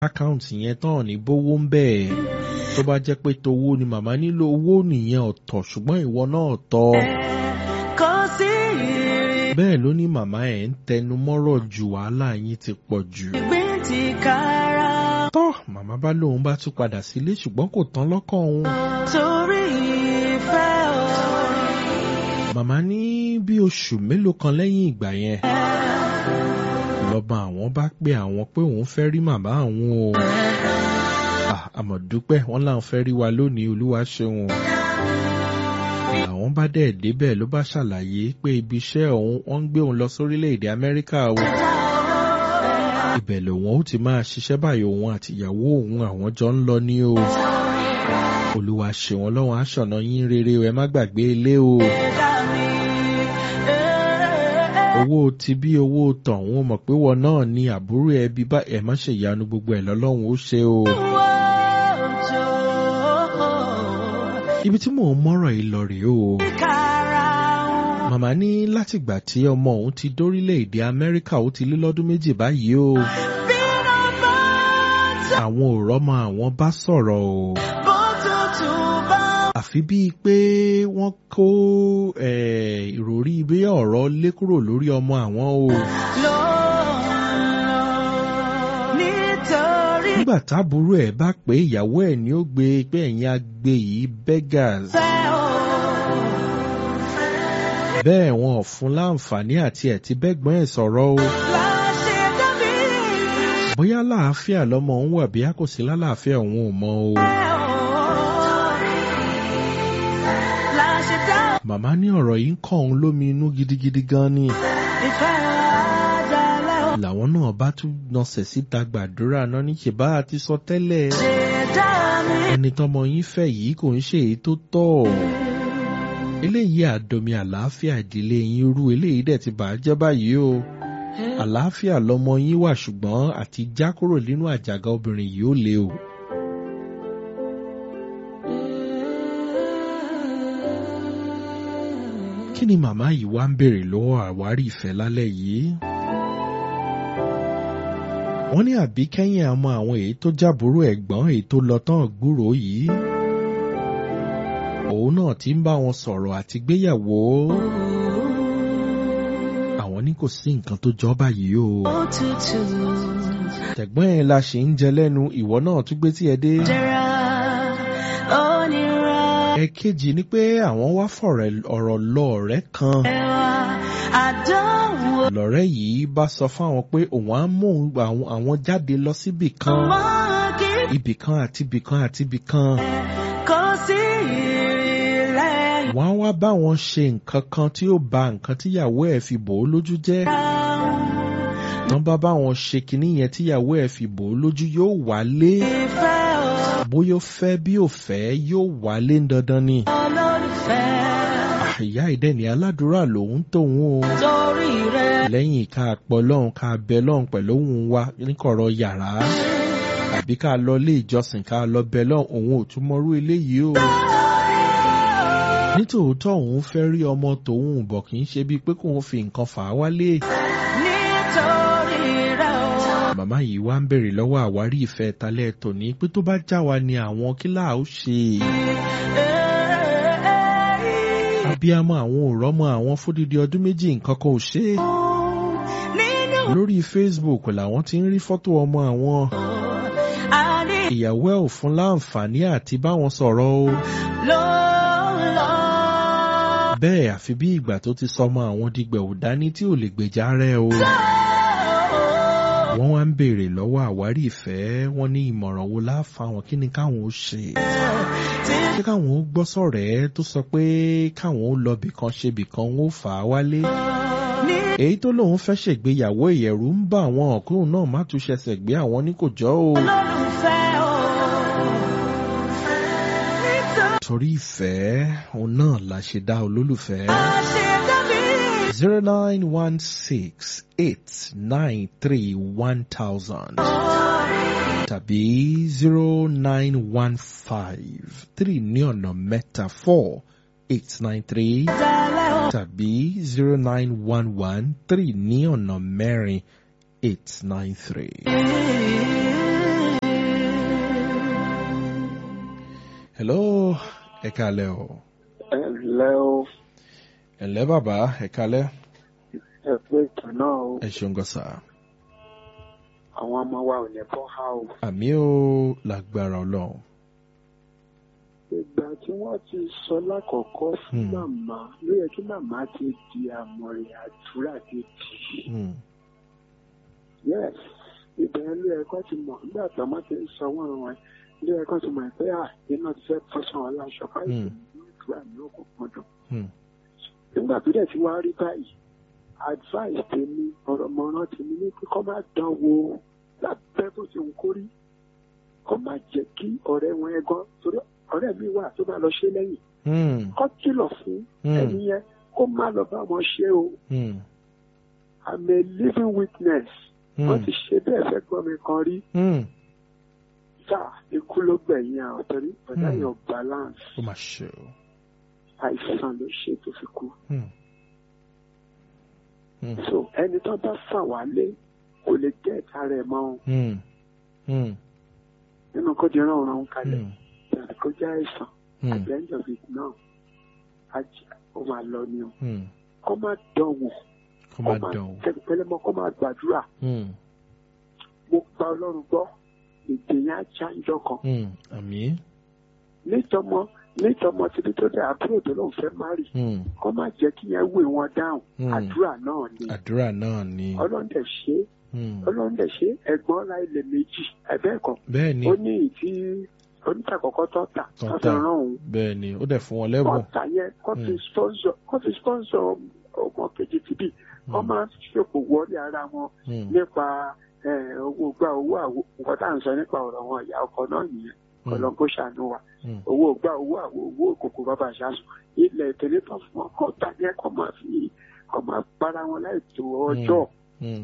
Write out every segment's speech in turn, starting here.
àkáǹtì yẹn tán ní bówó ń bẹ́ẹ̀ tó bá jẹ́ pé towó ni màmá nílò owó nìyẹn ọ̀tọ̀ ṣùgbọ́n ìwọ náà ọ̀tọ̀. kò sí ìrìn bẹ́ẹ̀ ló ní màmá ẹ̀ ń tẹnu mọ́rọ̀ ju wàhálà yín ti pọ̀ jù. ìgbín ti kára tọ́ màmá bá lóun bá tún padà sílé ṣùgbọ́n kò tán lọ́kàn òun. torí ìfẹ́ o. màmá ní bí oṣù mélòó kan lẹ́yìn ìgbà yẹn lọ́ba àwọn bá pé àwọn pé òun fẹ́ rí màmá àwọn o. Ah, àmọ̀ dúpẹ́ wọn láwọn fẹ́ rí wa lónìí olúwa ṣeun o. àwọn bá dẹ̀ débẹ̀ ló bá ṣàlàyé pé ibi iṣẹ́ òun wọ́n ń gbé òun lọ sórílẹ̀-èdè amẹ́ríkà o. ibẹ̀ lòun ó ti máa ṣiṣẹ́ báyìí òun àtìyàwó òun àwọn jọ ń lọ ní o. olúwa ṣeun ọlọ́run aṣọ̀nà yín rere o ẹ má gbàgbé ilé o. Ẹ̀dá mi, eh, owó ti bí owó tọ̀hún ó mọ̀ pé wọn náà ní àbúrò ẹbí bá ẹ̀ má ṣe ìyanu gbogbo ẹ̀ lọ́lọ́run ó ṣe o. òjò ibi tí mò ń mọ́rọ̀ yìí lọ rèé o. kára màmá ní látìgbà tí ọmọ òun ti dórílẹ̀-èdè amẹ́ríkà ó ti lé lọ́dún méjì báyìí o. bínú bá àwọn ò rọ́mọ àwọn bá sọ̀rọ̀ o. bó tutù bá àfi bíi pé wọ́n kó eh, ìròrí bí ọ̀rọ̀ lé kúrò lórí ọmọ àwọn o. lọ nítorí nígbà táàbúrò ẹ̀ bá pé ìyàwó ẹ̀ ni ó gbé pé ẹ̀yin agbe yìí beggars. fẹ́ o. bẹ́ẹ̀ wọn ò fún láǹfààní àti ẹ̀ ti bẹ́gbọ́n ẹ̀ sọ̀rọ̀ o. láṣẹ dábì bóyá láàáfíà lọ́mọ òun wà bí a kò sí lálàáfíà òun ò mọ o. láṣẹ dá màmá ní ọ̀rọ̀ yìí ń kọ́ òun lómi inú gidigidi gan ni. ìfẹ́ àjálẹ̀ o. làwọn náà bá tún nọsẹ̀ síta gbàdúrà náà ní ṣèbá àti sọ tẹ́lẹ̀. ṣẹ̀dá mi. ẹni tọmọ yín fẹ́ yìí kò ń ṣe èyí tó tọ́. eléyìí àdomi àlàáfíà ìdílé yín rú eléyìí dẹ̀ ti bà á jẹ́ báyìí o. àlàáfíà lọmọ yín wà ṣùgbọ́n àti já kúrò nínú àjàgà obìnrin yìí ó le o. kí ni màmá yìí wá ń béèrè lọ́wọ́ àwárí ìfẹ́ lálẹ́ yìí? wọ́n ní àbí kẹ́yìn àmọ́ àwọn èyí tó jábúrò ẹ̀gbọ́n èyí tó lọ tán gbúrò yìí. òun náà ti ń bá wọn sọ̀rọ̀ àti gbéyàwó. àwọn ní kò sí nǹkan tó jọ báyìí o. Òtútù tẹ̀gbọ́n ẹ̀ la ṣì ń jẹ lẹ́nu ìwọ náà tún gbé tí ẹ dé. jẹra onírà ẹ̀kejì ni pé àwọn wá fọ̀rọ̀ ọ̀rọ̀ lọ ọ̀rẹ́ kan. ẹwà àdánwò lọ̀rẹ́ yìí bá sọ fáwọn pé òun á mú òun- àwọn àwọn jáde lọ síbì kan. mọ́kì ibì kan àti ibì kan àti ibì kan. kò sí ìrìnlẹ̀ wọ́n á wá bá wọn ṣe nǹkan kan tí ó ba nǹkan tíyàwó ẹ̀ fi bò ó lójú jẹ́. tán bá bá wọn ṣe kinní yẹn tíyàwó ẹ̀ fi bò ó lójú yóò wálé. ìfẹ́ o bóyá ó fẹ́ bí ó fẹ́ yóò wálé ń dandan ni. olólùfẹ́ àyà ìdẹ́ni aládùúrà lòun tóun o. torí rẹ̀ lẹ́yìn ká pọ̀ lọ́hùn ká bẹ lọ́hùn pẹ̀lú òun wa níkọ̀rọ̀ yàrá. àbí ká lọ ilé ìjọsìn ká lọ bẹ lọ́hùn òun ò tún mọrú eléyìí o. nítòótọ́ òun fẹ́ rí ọmọ tòun bọ̀ kì í ṣe bíi pé kóun fi nǹkan fà á wálé. nítorí rẹ̀ o. màmá yìí wá ń bèrè lọ́wọ́ àwárí ìfẹ́ talẹ́ tòní pé tó bá já wa ni àwọn kílà ó ṣe. abiyamọ àwọn ò rọ́mọ àwọn fódìdí ọdún méjì nǹkan kan ò ṣe é. nínú lórí facebook làwọn ti ń rí fọ́tò ọmọ àwọn. àní ìyàwó ẹ̀ ò fún láǹfààní àti báwọn sọ̀rọ̀ o. ló lọ. bẹ́ẹ̀ àfi bí ìgbà tó ti sọmọ àwọn dìgbẹ̀ ò dání tí ò lè gbèjà rẹ̀ o. wọ́n wá ń béèrè lọ́wọ́ àwárí ìfẹ́ wọn ní ìmọ̀ràn wo láfa wọn kí ni káwọn ó ṣe. ṣé káwọn ó gbọ́ sọ̀rẹ́ tó sọ pé káwọn ó lọ bìkan ṣe bìkan ó fà á wálé. ní èyí tó lóun fẹ́ ṣègbéyàwó ìyẹ̀rù ń bá àwọn ọ̀kúrùn náà má tún ṣẹ̀ṣẹ̀ gbé àwọn ní kò jọ́ o. olólùfẹ́ o. nítorí torí ìfẹ́ òun náà la ṣe dá olólùfẹ́. àṣedábí. zero nine one six eight nine three one thousand tàbí zero nine one five three ní ọ̀nà mẹ́ta four eight nine three dalẹ̀ o. tàbí zero nine one one three ní ọ̀nà mẹ́rin eight nine three. ẹ kalẹ́ o. ẹ ǹlẹ́ o ẹ ǹlẹ́ bàbá ẹ kalẹ́. ẹ pé ètò náà o ẹ ṣeun gan sà. àwọn ọmọ wa ò ní bọ́ ha o. àmì ó lágbára ọlọ́run. ìgbà tí wọ́n ti sọ lákọ̀ọ́kọ́ fún Hmm. màmá ló yẹ kí màmá ti di àmọ̀rìn àdúrà kejì. Hmm. yes ìbẹ̀rẹ̀ ló yẹ kó ti mọ̀ nígbà tí ọmọ ti ń sọ wọ́n wọn ló yẹ kó ti mọ̀ pé à iná ti fẹ́ fọ́sàn wọn láṣọ báyìí Hmm. ní ìdúrà ní òkùnkùn dùn. Hmm. nígbà tó dẹ̀ ti wá rí báyìí advice tèmi ọ̀rọ̀ mọ̀ràn tèmi ní pé kọ́ má dán wo lábẹ́ bó ti ń kórí kọ́ má jẹ́ kí ọ̀rẹ́ wọn ẹ̀gán torí ọ̀rẹ́ mi wà tó bá lọ ṣe lẹ́yìn Hmm. kọ́ kìlọ̀ fún Hmm. ẹni yẹn kó má lọ bá wọn ṣe o Hmm. I'm a living witness wọ́n Hmm. ti ṣe bẹ́ẹ̀ fẹ́ gbọ́ mi kan rí Hmm. tá ikú ló gbẹ̀yìn àwọn torí ọ̀dà Hmm. yóò balance ó mà ṣe o. àìsàn ló ṣe tó fi kú. Hmm. Hmm. so ẹni tó bá fà wálé kò lè jẹ́ ìta rẹ̀ mọ́ o. Hmm. Hmm. nínú kó di rán ọ̀run kalẹ̀ Hmm. tàbí kó jẹ́ àìsàn Hmm. at the end of it náà ajá ó máa lọ ni o Hmm. kó má dánwò kó má dán o. tẹ̀lé mọ́ kó má gbàdúrà Hmm. mo gba ọlọ́run gbọ́ èdè yẹn á já ńjọ́ kan Hmm. àmì. nítọmọ nítọmọ títí tó dé àbúrò tó lóun fẹ́ má rì Hmm. kó má jẹ́ kí yẹn wé wọn dáhùn Hmm. àdúrà náà ni àdúrà náà ni. ọlọ́run dẹ̀ ṣe é, Hmm. ọlọ́run dẹ̀ ṣe é, ẹ̀gbọ́n ra ilẹ̀ méjì ẹ̀bẹ́ẹ̀kan bẹ́ẹ̀ ni ó ní ìtí onítàkọ́kọ́ tó tà Tó tó fi tà. rán òun bẹ́ẹ̀ ni ó dẹ̀ fún wọn lẹ́bùn. kọ́ta yẹn kọ́ fi Mm. sponsor kọ́ fi sponsor ọmọ kejì tìbí wọ́n máa ń ṣòpò wọlé ara wọn Hmm. nípa eh, owó gba owó àwo nǹkan tá à ń sọ nípa ọ̀rọ̀ wọn ìyá ọkọ náà nìyẹn Hmm. ọlọ́run kó ṣàánú wa Hmm. owó gba owó àwo owó òkòkò bàbá àṣàṣù ilẹ̀ ìtẹ̀lé tó fún wọn kọ́ta yẹn kọ́ máa fi kọ́ máa para wọn láì tó ọjọ́ Hmm.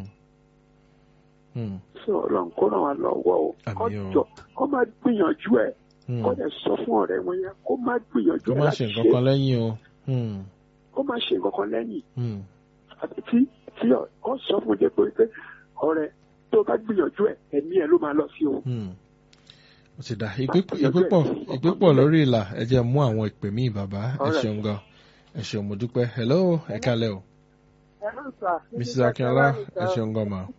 Hmm. sí ọlọ́run kó ràn wá lọ́wọ́ o kọ́ Àmín o. jọ kọ́ máa gbìyànjú ẹ̀ Hmm. kọ́ dẹ̀ sọ fún ọ̀rẹ́ wọn yẹn kó máa gbìyànjú kó ẹ̀ má láti ṣe nǹkan kan lẹ́yìn o. Hmm. kó má ṣe nǹkan kan lẹ́yìn Hmm. àti tí tí ọ sọ fún jẹ pé pé ọ̀rẹ́ tó bá gbìyànjú ẹ ẹ̀mí ẹ ló máa lọ sí o. Hmm. ó ti dà ìpè ìpè pọ̀ ìpè pọ̀ lórí ìlà ẹ jẹ́ mú àwọn ìpè míì bàbá ẹ Alright. ṣeun gan ẹ ṣeun mo dúpẹ́ hello ẹ kalẹ́ o mrs akínọlá ẹ ṣeun gan ma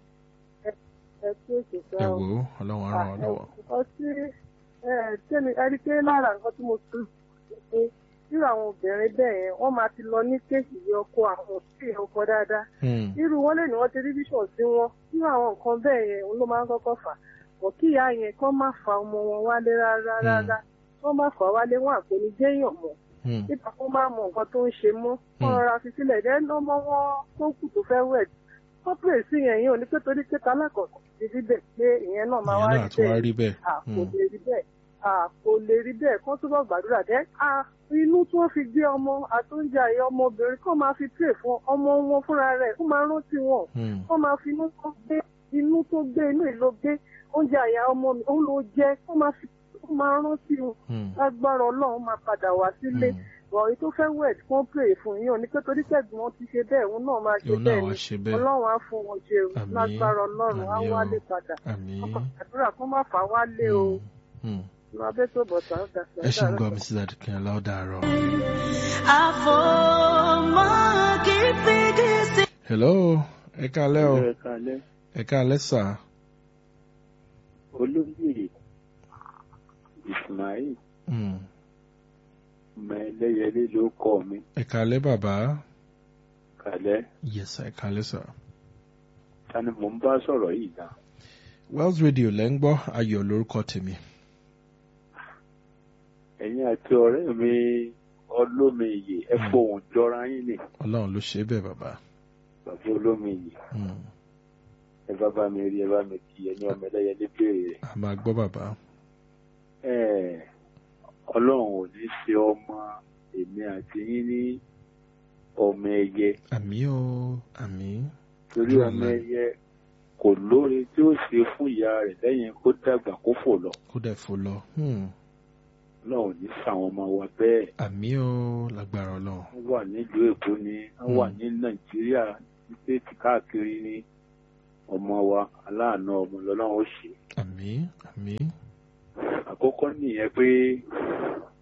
ẹ tí ó ṣe ẹ fẹ́ wò ó ọlọ́run á ràn wá lọ́wọ́. ọtí tẹ́mi ẹni pé lára nǹkan tí mo tún pé irú àwọn obìnrin bẹ́ẹ̀ yẹn wọ́n máa ti lọ ní kéèkì yẹ ọkọ àwọn òsì ọkọ dáadáa Hmm. irú wọn lè ní wọ́n ti rí bíṣọ̀ sí wọn irú àwọn nǹkan bẹ́ẹ̀ yẹn òun ló máa ń kọ́kọ́ fà bọ̀ kí ìyá yẹn kọ́ má fa ọmọ wọn wálé rárá rárá wọ́n má fà wálé wọn àpò ní jẹ́yàn mọ́ Hmm. nípa kó má mọ nǹkan tó ń ṣe mọ́ wọ́n Hmm. rọra fi sílẹ̀ dẹ́ ọmọ wọn tó kù tó fẹ́ wẹ̀ wọ́n pè sí yẹn yín ò ní pé torí pé talákọ̀ọ́kọ́ ti rí bẹ́ẹ̀ pé ìyẹn náà máa wá ìyẹn rí náà tún wá bẹ́ẹ̀ rí bẹ́ẹ̀. à kò Hmm. lè rí bẹ́ẹ̀ à kò lè rí bẹ́ẹ̀ kó túbọ̀ gbàdúrà dẹ́ à inú tí wọ́n fi gbé ọmọ àtúnjà ẹ̀yọ ọmọbìnrin kó máa fi pè fún ọmọ wọn fúnra rẹ̀ kó máa rántí wọn Hmm. kó máa fi inú tó gbé inú tó gbé inú ìlò gbé oúnjẹ àyà ọmọ mi òun ló jẹ kó máa fi kó máa rántí wọn Hmm. lágbára ọlọ́run máa padà wá sílé Hmm. bọ̀ èyí tó fẹ́ wẹ̀ kí wọ́n pè fún yín ò ní pé torí pẹ̀gbọ́n wọn ti ṣe bẹ́ẹ̀ òun náà máa ṣe òun náà bẹ́ẹ̀ wá ni ṣe bẹ́ẹ̀. ọlọ́run á fún wọn ṣe o Àmín. lágbára ọlọ́run á Àmín o. wálé padà àmín. àdúrà kó má fà wálé o Hmm. Hmm. ìwà abẹ́ tó bọ̀ sáà dàgbà ẹ ṣeun gan mrs akínọlá ó dàárọ̀. àfọ̀mọ́ kì í fìdí sí. hello ẹ kalẹ́ o ẹ kalẹ́ ẹ kalẹ́ sà olóyè ismail Hmm. ọmọ ẹlẹ́yẹlé ló kọ́ mi ẹ kalẹ́ bàbá kalẹ́ yes ẹ kalẹ́ sà. tani mò ń bá sọ̀rọ̀ yìí náà. wells radio lẹ́ ń gbọ́ ayọ̀ lórúkọ tèmi. ẹ̀yin àti ọ̀rẹ́ mi olómiyè ẹ Hmm. fohùn jọra yín ni ọlọ́run ló ṣe bẹ́ẹ̀ bàbá. bàbá olómiyè Hmm. ẹ bá bá mi rí ẹ bá mi kí ẹni ọmọ ẹlẹ́yẹlé béèrè rẹ̀. a máa gbọ́ bàbá. Ẹ̀, ọlọ́run ò ní ṣe ọmọ èmi àti yín ní ọmọ ẹyẹ àmì o àmì. torí Àdúrà ọmọ náà. ẹyẹ kò lóore tí ó ṣe fún ìyá rẹ̀ lẹ́yìn kó dàgbà kó fò lọ kó dẹ̀ fò lọ. Hmm. ọlọ́run ò ní ṣàwọn ọmọ wa bẹ́ẹ̀ àmì o lágbára ọlọ́run. wọ́n wà nílùú èkó ni wọ́n wà ní nàìjíríà ní stéètì káàkiri ní ọmọ wa aláàánú ọmọ lọ́lọ́run ó ṣe àmì àmì. àkọ́kọ́ nìyẹn pé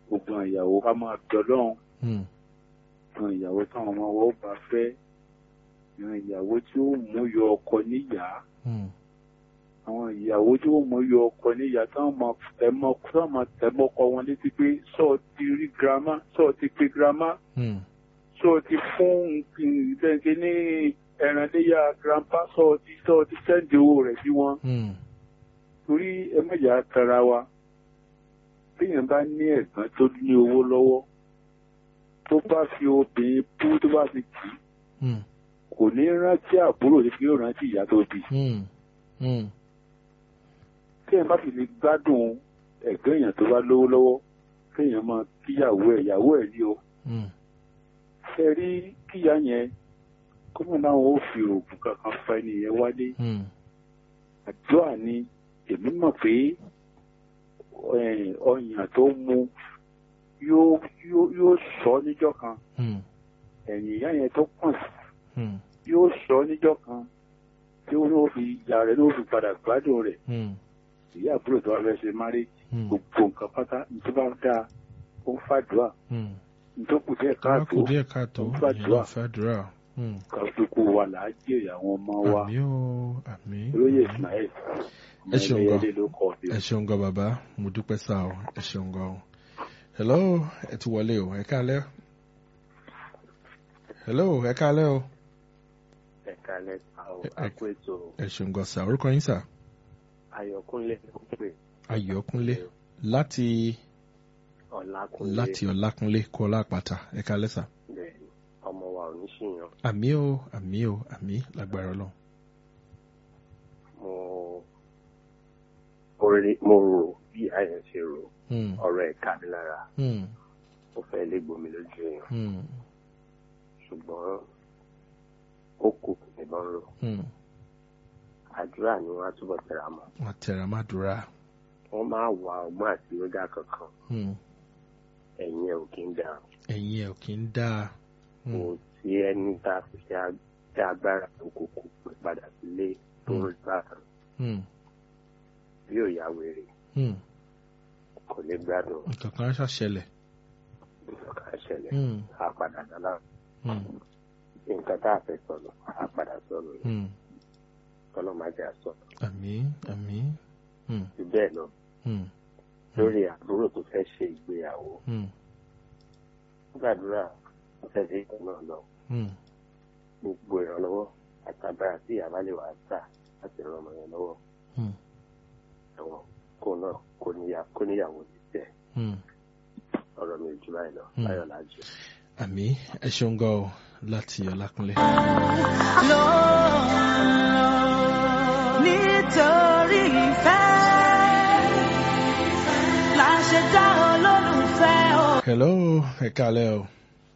gbogbo àwọn ìyàwó ká máa bẹ ọlọ́run Hmm. àwọn ìyàwó táwọn ọmọ wọn bá fẹ́ àwọn ìyàwó tí ó mú yọ ọkọ níyàá Hmm. àwọn ìyàwó tí ó mú yọ ọkọ níyàá táwọn máa tẹmọ táwọn máa tẹmọ ọkọ wọn létí pé sọ ti rí girama sọ ti pe girama Hmm. sọ ti fún ìtẹ̀ǹkì ní ẹran léyà grandpa sọ ti sọ ti sẹ́ǹdì owó rẹ̀ sí wọn Hmm. torí ẹ mẹ́jà tara wa téèyàn bá ní ẹ̀gbọ́n tó ní owó lọ́wọ́ tó bá fi obìnrin bú tó bá fi kì í Hmm. kò ní rántí àbúrò ní kí yóò rántí ìyá tó bí Hmm. Hmm. téèyàn bá fi lè gbádùn ẹ̀gbọ́n èèyàn tó bá lówó lọ́wọ́ kéèyàn máa kíyàwó ẹ̀ ìyàwó ẹ̀ ní o Hmm. ṣe rí kíyà yẹn kọ́mọ̀ náà ó fi oògùn kankan fa ẹni yẹn wálé Hmm. àdúrà ni èmi mọ̀ pé eh, ọyàn tó mu yóò yóò yóò sọ níjọ́ kan Hmm. ẹ̀yìn ìyá yẹn tó pọ̀n sí Hmm. yóò sọ níjọ́ kan tí ó ní fi ìyá rẹ̀ ló fi padà gbádùn rẹ̀ Hmm. ìyá àbúrò tó wà fẹ́ ṣe máré Hmm. gbogbo nǹkan pátá nítorí bá dáa ó ń fàdúrà Hmm. nítorí kù díẹ̀ Tó bá káàtó kù díẹ̀ káàtó ó ń èèyàn fàdúrà náà fàdúrà. Hmm. kàdúkú wa là á jèrè àwọn ọmọ wa Àmì o, àmì. olóyè ismail Ẹ ṣeun gan. ẹlẹ́yẹlé ló kọ́ mi. Ẹ ṣeun gan bàbá, mo dúpẹ́ sá o, ẹ ṣeun gan o. Hello, ẹ ti wọlé o, ẹ káalẹ́. Hello, ẹ káalẹ́ o. ẹ̀ka lẹ́ka ò Ẹ- ẹ- àkó ètò Ẹ ṣeun gan sá, orúkọ yín sá. ayọ̀kúnlé ló pè Ayọ̀kúnlé láti ọ̀làkúnlé láti Ọlákúnlé kó Ọlápàtà, ẹ káalẹ́ sá. bẹ́ẹ̀ ni, ọmọ wa ò ní ṣìyàn Àmì o, àmì o, àmì lágbára Ọlọ́run. mo mo rí- mo rò bí àyàn ṣe rò Hmm. ọ̀rọ̀ ẹ̀ ká mi lára Hmm. ó fẹ́ lé gbomi lójú èèyàn Hmm. ṣùgbọ́n ó kù níbọn rò Hmm. àdúrà ni wọ́n á túbọ̀ tẹra mọ́ Wọ́n tẹ̀ra má dúrà. wọ́n máa wà ọgbọ́n àtinúdá kankan Hmm. ẹ̀yìn ẹ̀ ò kí ń dà Ẹ̀yin ẹ̀ ò kí ń dáa. kò Hmm. sí ẹni tá a fi ṣe ag- ṣe agbára tó kókó pé padà sílé tó Mm. rí bákan Hmm. bí ò yá wèrè Hmm. kò lè gbádùn Nǹkan kan ṣàṣẹlẹ̀. nǹkan ṣẹlẹ̀ Hmm. á padà dáná Hmm. nǹkan tá a fẹ́ sọ̀rọ̀ á padà sọ̀rọ̀ Hmm. kọ́nà má jẹ́ àsọ̀rọ̀ Àmì, àmì. Hmm. jù bẹ́ẹ̀ lọ Hmm. lórí àbúrò tó fẹ́ ṣe ìgbéyàwó Hmm. gbàdúrà ó fẹ́ ṣe ìtàn náà lọ Hmm. gbogbo ìrànlọ́wọ́ àtàbàrà tí ìyá bá lè wà á tà láti ran ọmọ yẹn lọ́wọ́ Hmm. ẹ̀wọ̀n kó náà kó níyà- kó níyàwó ti tẹ̀ Hmm. ọ̀rọ̀ mi ò jù báyìí lọ Mm. báyọ̀ lájú. Àmì ẹ ṣeun gan o láti Ọlákúnlé. nítorí ìfẹ́ la ṣe dá olólùfẹ́ o. Hello, ẹ káalẹ́ o.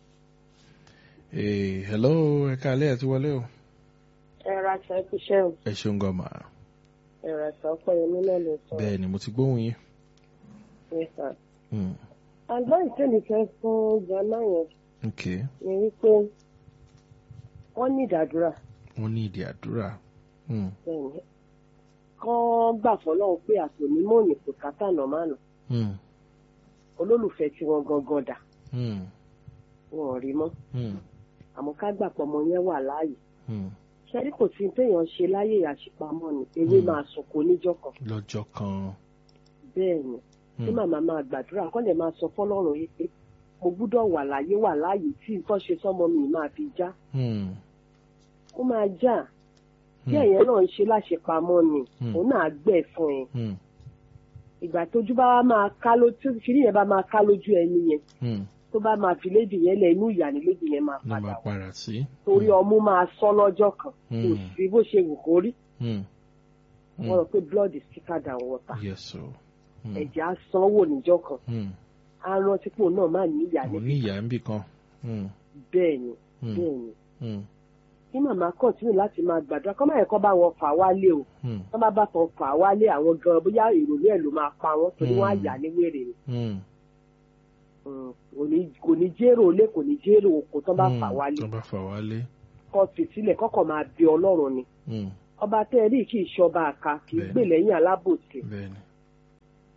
Ee, hello, ẹ káalẹ́ ẹ ti wọlé o. ẹ̀rọ aṣọ ìfiṣẹ́ o Ẹ ṣeun gan mà. ẹ̀rọ aṣọ ọpẹ́yẹmí náà ló sọ Bẹ́ẹ̀ ni mo ti gbóhùn yín. nípa. Hmm. àgbá ìtẹ́lì fẹ́ fún jama yẹn Ok, ni wípé wọ́n ní ìdádúrà wọ́n ní ìdí àdúrà. Hmm. bẹ́ẹ̀ni kán gbà fọlọ́run pé àtònímọ̀ òní kò kátà nọ̀mánà Hmm. olólùfẹ́ tí wọ́n gangan dà Hmm. wọn ò rí mọ́ Hmm. àmọ́ ká gbà pọ̀ ọmọ yẹn wà láàyè Hmm. ṣẹ́rí kò sí téèyàn ṣe láyè àṣepamọ́ ni ewé Mm. máa sọ̀kò níjọ́ kan Lọ́jọ́ kan. bẹ́ẹ̀ ni tí Hmm. màmá máa gbàdúrà kọ́ lè máa sọ fọlọ́run yìí pé mo gbúdọ̀ wà láyé wà láàyè tí nǹkan ṣe sọ́mọ mi máa fi já Hmm. ó máa já bí Hmm. ẹ̀yẹn náà ń ṣe láṣepamọ́ ni Hmm. òun náà gbẹ̀ fún ẹ Hmm. ìgbà tójú bá wá máa ká lójú tí kìnìún yẹn bá máa ká lójú ẹni yẹn Hmm. tó bá máa fi lédì yẹn lẹ inú ìyá ni lédì yẹn máa Ló padà máa wá para sí. torí ọmú máa sọ lọ́jọ́ kan kò Hmm. sí bó ṣe wù kó rí Hmm. wọ́n rò pé blood is thicker than water Yes o. Hmm. ẹ̀jẹ̀ á sanwó níjọ́ kan Hmm. á rántí pé òun náà má ní ìyá Mo níbi ní ìyá ń bì kan. Hmm. bẹ́ẹ̀ ni Hmm. bẹ́ẹ̀ ni Hmm. kí màmá kọ̀tínú láti máa gbàdúrà kọ́ máa yẹ kọ́ bá wọn fà wálé o Hmm. wọ́n bá bá tán fà wálé àwọn gan bóyá ìrònú ẹ̀ ló máa pa wọ́n torí wọ́n á Hmm. yà ní wèrè ni Hmm. Mm, kò ní kò ní jérò ilé kò ní jérò oko tán bá fà Hmm. wálé Tó bá fà wálé. kọ́ fi sílẹ̀ kọ́kọ́ máa bẹ ọlọ́run ni Hmm. ọba tẹ́ ẹ rí kì í ṣọba àka kì í Bẹ́ẹ̀ni. gbè lẹ́yìn alábòsí Bẹ́ẹ̀ni.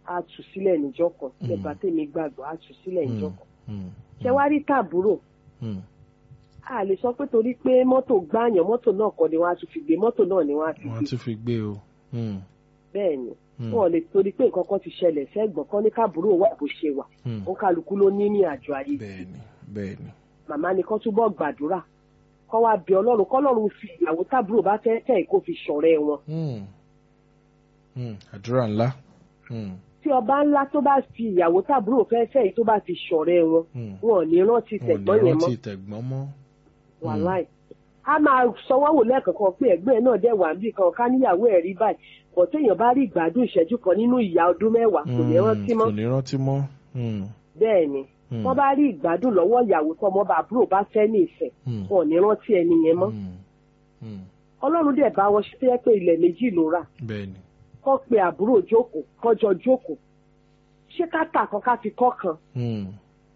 á tú sílẹ̀ níjọ́ kan Mm. nípa tèmi gbàgbọ́ á tú sílẹ̀ níjọ́ Mm. kan Mm. ṣé wá rí tàbúrò Mm. a lè sọ pé torí pé mọ́tò gbààyàn mọ́tò náà kọ́ ni wọ́n á tún fi gbé mọ́tò náà ni wọ́n á fi wọ́n gbé tún fi gbé o. Mm. bẹ́ẹ̀ ni Mm. wọn ò lè torí pé nǹkan kan ti ṣẹlẹ̀ sẹ́gbọ̀n kan ní káàbúrò wà bó ṣe wà Mm. ó kálukú ló ní ní àjọ ayé bẹ́ẹ̀ni bẹ́ẹ̀ni. màmá ni kán túbọ̀ gbàdúrà kán wá bẹ ọlọ́run kọ́lọ́run fi ìyàwó tábúrò bá fẹ́ tẹ̀ kó fi ṣọ̀rẹ́ wọn Mm. Mm. àdúrà ńlá. Mm. tí ọba ńlá tó bá fi ìyàwó tábúrò fẹ́ fẹ́ yìí tó bá fi ṣọ̀rẹ́ wọn Mm. wọn ò ní rántí wọn ò tẹ̀gbọ́n ní yẹn mọ́ rántí tẹ̀gbọ́n mọ́. wàláì a máa sanwó wò lẹ́ẹ̀kọ̀kan pé ẹ̀gbọ́n ẹ̀ náà dẹ̀ wà níbì kan ká níyàwó ẹ̀ rí báyìí bọ̀ téèyàn bá rí ìgbádùn ìṣẹ́jú kan nínú ìyá ọdún mẹ́wàá kò ní Mm. rántí mọ́ kò ní rántí mọ́. Mm. bẹ́ẹ̀ ni Mm. wọ́n bá rí ìgbádùn lọ́wọ́ ìyàwó tọmọ bàbúrò bá fẹ́ ní ìfẹ́ Mm. wọn ò ní rántí ẹni yẹn mọ́ Mm. Mm. ọlọ́run dẹ̀ bá wọn ṣe tó yẹ pé ilẹ̀ méjì ló rà bẹ́ẹ̀ni. kọ́ pe àbúrò jókòó kọ́jọ jókòó ṣé ká tà kan ká fi kọ́ kan Mm.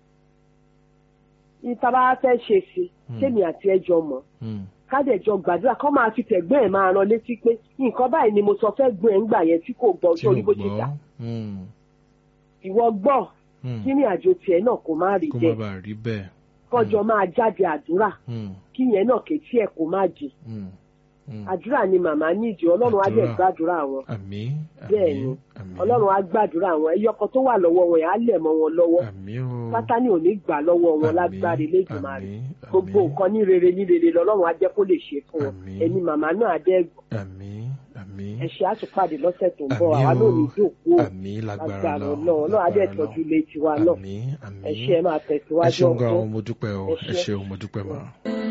ìta bá fẹ́ ṣe sí Mm. kémi àti ẹjọ́ mọ̀ Mm. kádẹ̀jọ gbàdúrà kọ́ máa fi tẹ̀gbọ́n ẹ̀ máa ran létí pé nǹkan báyìí ni mo sọ fẹ́ gbọ́n ẹ̀ ń gbà yẹn tí kò gbọ́ tí sórí ò bó ṣe dà gbọ́. Mm. ìwọ gbọ́ Mm. kí ní àjò tiẹ̀ náà kò má rí kó má jẹ bàa rí bẹ́ẹ̀. kọjọ máa jáde àdúrà Mm. kí yẹn náà kètí ẹ̀ kó má jì Mm. Mm. àdúrà ni màmá nídìí ọlọ́run á dẹ̀ Àdúrà. gbàdúrà wọn àmín. bẹ́ẹ̀ àmín, ni àmín. ọlọ́run á gbàdúrà wọn ẹyọkọ tó wà lọ́wọ́ wọn yẹn á lẹ̀ mọ́ wọn lọ́wọ́ àmín o. sátánì ò ní gbà lọ́wọ́ wọn Àmín, lágbára Elédùmarè àmín, gbogbo àmín. nǹkan ní rere ní rere lọ́lọ́run á jẹ́ kó lè ṣe fún wọn Àmín. ẹni màmá náà á dẹ́ àmín. àmín. ẹ̀ṣẹ̀ àtúpàdé lọ́sẹ̀ tó ń bọ̀ Àmín àwa o. náà ò ní dòkú o àmín lágbára lágbára Ọlọ́run, náà náà á dẹ̀ lágbára tọ́jú Ọlọ́run. ilé tiwa náà àmín àmín. ẹ̀ṣẹ̀ máa ẹ tẹ̀síwájú ṣeun gan ọ̀gbọ́n. mo dúpẹ́ o Ẹ ẹ ṣé. ṣeun mo dúpẹ́ mọ́.